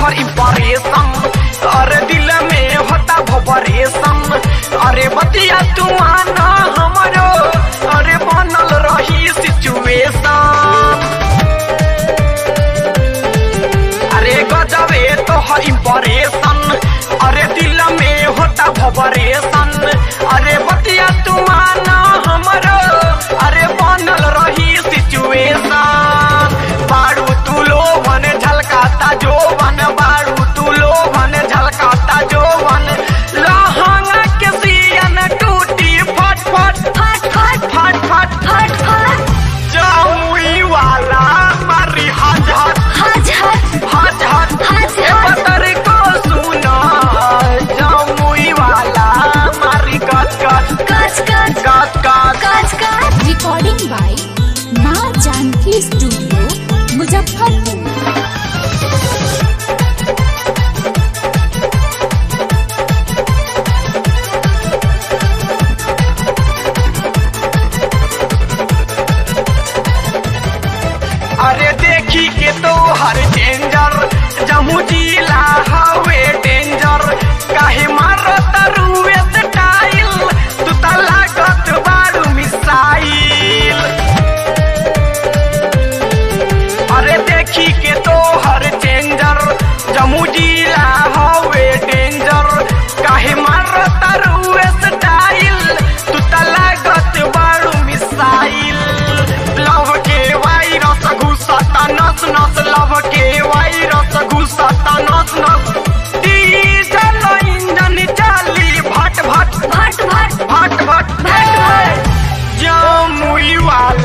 तोहर इंप्रेशन अरे दिल में होता भवरेशन अरे बतिया तू आना हमरो अरे बनल रही सिचुएशन अरे गजबे तोहर इंप्रेशन अरे दिल में होता भवरेशन अरे बतिया तू आना हमरो अरे बनल रही सिचुएशन बारू तू लोभन झलकाता जोवन बारू तू लोभन झलकाता जोवन लहंगा के सियन टूटी फट फट फट फट फट फट फट फट जामुई वाला मारी हाजत हज हज हज हज हज ए हज पतर को सुना जामुई वाला मारी कच कच कच कच कच कच कच कच रिकॉर्डिंग बाय माँ जानकी स्टूडियो मुजफ्फरपुर अरे देखी के तो हर डेंजर जमू जिला हवे डेंजर काहे मारत रुए स्टाइल तू त लागत बारू मिसाइल अरे देखी के तो हर डेंजर जमू जिला हवे डेंजर काहे मारत रुए स्टाइल तू त लागत बारू मिसाइल लव के वायरस घुसता नस नस लव के वायरस घुसता नस नस डीजल इंजन चली भट भट भट भट भट भट भट भट जामुई वाला